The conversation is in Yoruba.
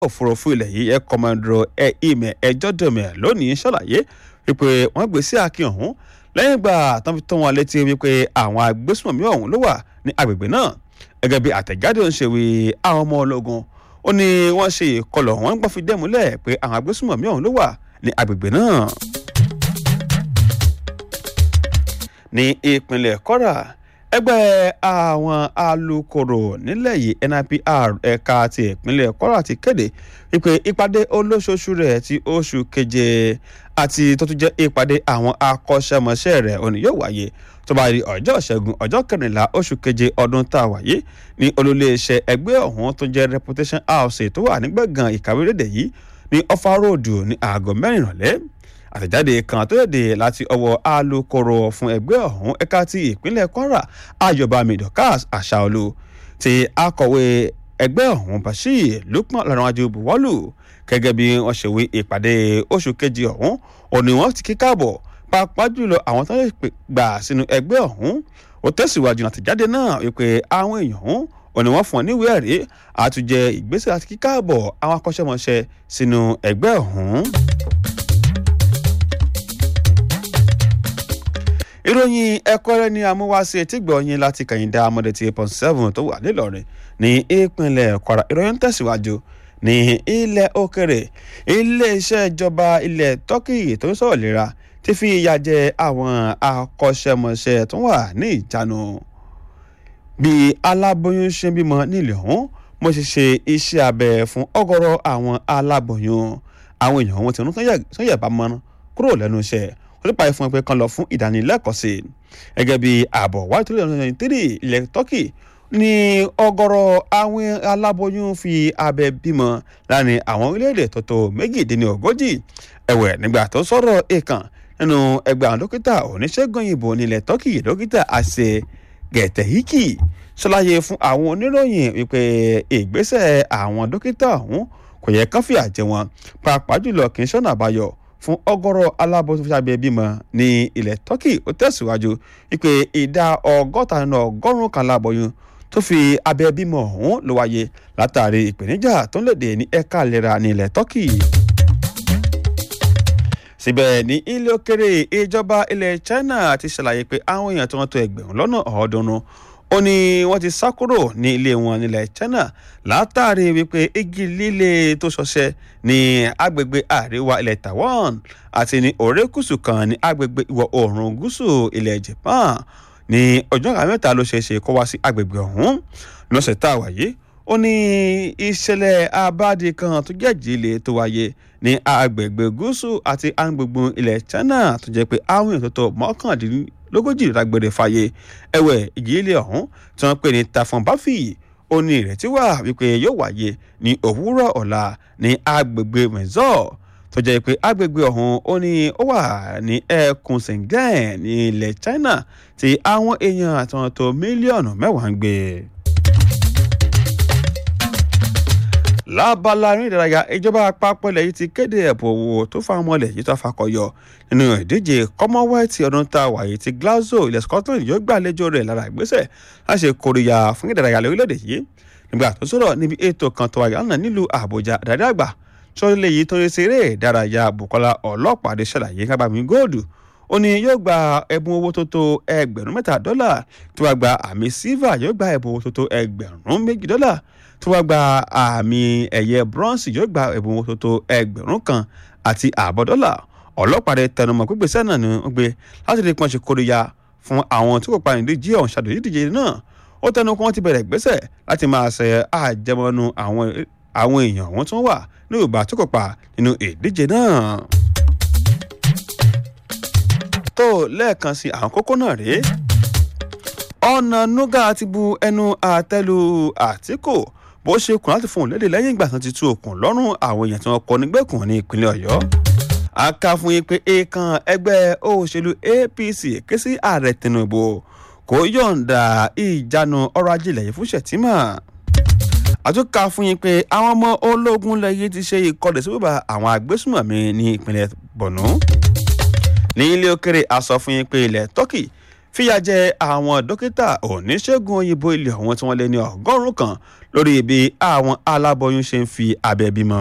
òfurufú ilẹ̀ yìí ẹ̀ kọ́mọdúró ẹ̀ ìmẹ̀ ẹjọ́ dẹ̀mẹ̀ lónìí ṣàlàyé wípé wọ́n gbé sí akin ọ̀hún lẹ́yìn ìgbà tán fi tó wọn létí wípé àwọn agbésùnmọ̀mí ọ̀hún ló wà ní agbègbè náà gẹ́gẹ́ bí àtẹ̀jáde ń ṣe wí àwọn ọmọ ológun ó ní wọ́n ṣe ìkọlọ̀ wọ́n gbọ́n fi dẹ́múlẹ̀ pé àwọn agbésùnmọ̀mí ọ̀hún ló wà ní agbègbè náà. ní ìpínlẹ̀ kọ́ra ẹgbẹ́ àwọn alukoro nílẹ̀ yìí NIPR ẹ̀ka ti ìpínlẹ̀ kọ́ra ti kéde wípé ìpàdé olóṣooṣù rẹ̀ ti oṣù keje àti tó tún jẹ́ ìpàdé àwọn akọ́ṣẹ́mọṣẹ́ rẹ̀ òní yóò wáyé tó bá di ọjọ́ ìṣẹ́gun ọjọ́ kẹrìnlá oṣù keje ọdún tá a wáyé ní olóléeṣẹ́ ẹgbẹ́ ọ̀hún tó jẹ́ reputation house tó wà ní gbọ̀ngàn ìkàwé lédè yìí ní ọfà ròdù ní aago mẹ́rin ìrọ̀lẹ́ àtẹ̀jáde kan tó léde láti ọwọ́ alukoro fún ẹgbẹ́ ọ̀hún ẹ̀ka ti ìpínlẹ̀ kwara ayọ̀bámi dorcas àṣàolú ti akọ̀wé ẹgbẹ́ ọ̀hún bashir lukman lọ́rọ̀wájú buwọ́lù gẹ́gẹ́ bí wọ́n ṣe wí ìpàdé oṣù kejì ọ̀hún òní wọ́n ti kí káàbọ̀ pàápàá jùlọ àwọn tó ń gbà sínú ẹgbẹ́ ọ̀hún ó tẹ̀síwájú àtẹ̀jáde náà wípé àwọn èèyàn ọ̀hún òní wọ́n fún ọ níwèé ẹ̀rí àtúnjẹ ìgbésẹ̀ àti kíkàbọ̀ àwọn akọ́ṣẹ́mọṣẹ́ sínú ẹgbẹ́ ọ̀hún. ìròyìn ẹ̀kọ́ rẹ ni amúwáṣe etígbọ̀ọ́yìn láti kàyíndà amọ̀dé ti pọ̀ seven tó wà nílọrin ní ìpínlẹ̀ kwara ìròyìn tẹ̀síwájú ní ilẹ̀ òkèrè iléeṣẹ́ ìjọba ilẹ̀ turkey tó ń sọ̀rọ̀ lera ti fi ìyà jẹ àwọn akọ́ṣẹ́mọṣẹ́ tó wà ní ìjánu bí aláboyún ṣe ń bímọ nílẹ̀ ọ̀hún mo ṣe ṣe iṣẹ́ abẹ fún ọ̀gọ̀rọ̀ àwọn aláboyún àwọn èèyàn wọn ti rún tán yẹ̀ bá mọ́ná kúrò lẹ́nu iṣẹ́ olùpàdé fún ẹ pé kan lọ fún ìdánilẹ́kọ̀ọ́ sí i gẹ́gẹ́ bí ààbọ̀ wáyé tó lè lọ́nà twenty three ilẹ̀ turkey ní ọ̀gọ̀rọ̀ àwọn aláboyún fi abẹ bímọ láàrin àwọn orílẹ̀-èdè tó tó méjìdínlógójì ẹ̀wẹ̀ nígbà tó sọ̀rọ̀ èèkàn nínú ẹgbẹ́ àwọn dókítà oníṣègùn òyìnbó nílẹ̀ turkey dókítà àṣẹ gẹ̀tẹ̀híkì ṣàlàyé fún àwọn oníròyìn wípé ìgbésẹ̀ àwọn dókítà ọ̀hún kò yẹ kán fìyà jẹ wọn pàápàá jùlọ kì í ṣọ́nà àbáyọ fún ọ̀gọ̀rọ̀ aláboyún fún abẹ bímọ ní ilẹ̀ turkey ó tẹ̀síwájú wípé ìdá ọgọ́ta nínú ọgọ́rùn-ún kan aláboyún tó fi abẹ bímọ ọ̀hún ló wáyé látàrí ìpèníjà tó ń lòdì ní ẹ̀ka ìlera ní ilẹ̀ turkey síbẹ̀ ní ilé òkèrè ìjọba ilẹ̀ china ti ṣàlàyé pé àwọn èèyàn tí wọ́n tó ẹgbẹ̀rún lọ́nà ọ̀ọ́dúnrún ó ní wọ́n ti sá kúrò ní ilé wọn nílẹ̀ china látàrí wípé igi líle tó ṣọṣẹ́ ní agbègbè àríwá ilẹ̀ taiwan àti ní òrékùsù kan ní agbègbè ìwọ̀ oòrùn gúúsù ilẹ̀ japan ní ọjọ́ àmẹ́ta ló ṣeé ṣe kó wá sí agbègbè ọ̀hún lọ́sẹ̀ tá a wáyé ó ní ìṣẹ̀lẹ̀ abáde kan tó jẹ́ ìjìnlẹ̀ tó wáyé ní agbègbè gúúsù àti agbègbè ilẹ̀ china tó jẹ́ pé àwọn èèyàn tó tó mọ́kàndínlógójì lágbèrè fàyè ẹ̀wẹ̀ ìjìnlẹ̀ ọ̀hún tí wọ́n pè ní tafọn báfì ó ní ìrètí wà wípé yóò wáyé ní òwúrọ̀ ọ̀la ní agbègbè mẹ́zọ́ tó jẹ́ pé agbègbè ọ̀hún ó ní ó wà ní ẹkùn Shenzhen ní ilẹ̀ China tí àwọn èèyàn àtàwọn tó mílíọ̀nù mẹ́wàá ń gbé. lábala eré ìdárayá ìjọba àpapọ̀ ilẹ̀ yìí ti kéde ẹ̀bùn owó tó fáwọn ọmọ ilẹ̀ yìí tó fakọyọ nínú ìdíje commonwealth ọdún tá a wà yìí ti Glasgow ilẹ̀ Scotland yóò gbàlejò rẹ̀ lára ìgbésẹ̀ láti ṣe kóríyá fún ìdárayá lórílẹ̀‐èdè yìí nígbà tó sọ̀rọ̀ níbi ètò kan tó wáyé lánàá nílùú Àbújá àdáde àgbà sọ́lé yìí tó ń ṣe eré ìdárayá Bukola Ọlọ́pàdé ṣàlàyé kábàámi góòdù ó ní yóò gba ẹ̀bùn owó tó tó ẹgbẹ̀rún mẹ́ta dọ́là tó wá gba àmì silver yóò gba ẹ̀bùn owó tó tó ẹgbẹ̀rún méjì dọ́là tó wá gba àmì ẹ̀yẹ bronze yóò gba ẹ̀bùn owó tó tó ẹgbẹ̀rún kan àti ààbọ̀ dọ́là Ọlọ́pàdé tẹnumọ́ pípèsè náà ni wọ́n gbé láti rí pọ́nṣẹ́ kóríyá fún àwọn tí kò pa ìdíje ọ̀hún ṣàdójú ìdíje náà ó tẹnu kí wọ́n ti bẹ̀rẹ̀ ìgbésẹ̀ láti máa ṣe àjẹmọ́nú àwọn èèyàn wọn tó wà ní ìgbà tó kópa nínú ìdíje náà tó lẹ́ẹ̀kan sí àwọn kókó náà rèé ọ̀nà nuga ti bu ẹnu àtẹ́lu àtìkù bó ṣe kùn láti fún òun lédè lẹ́yìn ìgbà tán ti tú òkun lọ́rùn àwọn èèyàn tí wọ́n kọ nígbèkùn ní ìpínlẹ̀ ọ̀yọ́ a kà fún yín pé èèkàn ẹgbẹ́ òṣèlú apc ké sí ààrẹ tinubu kò yọ̀ǹda ìjánu ọrọ̀ ajé ilẹ̀ yìí fún ṣètìmọ̀ àtúnkà fún yín pé àwọn ọmọ ológun lẹ́yìn ti ṣe ìkọlẹ̀ sí bàbá àwọn agbésùmọ̀mí ní ìpínlẹ̀ borno ní ilé òkèrè a sọ fún yín pé ilẹ̀ turkey fìyà jẹ àwọn dókítà oníṣègùn òyìnbó ilé ọ̀hún tí wọ́n lé ní ọgọ́rùn-ún kan lórí bí àwọn aláboyún ṣe ń fi abẹ́ bímọ.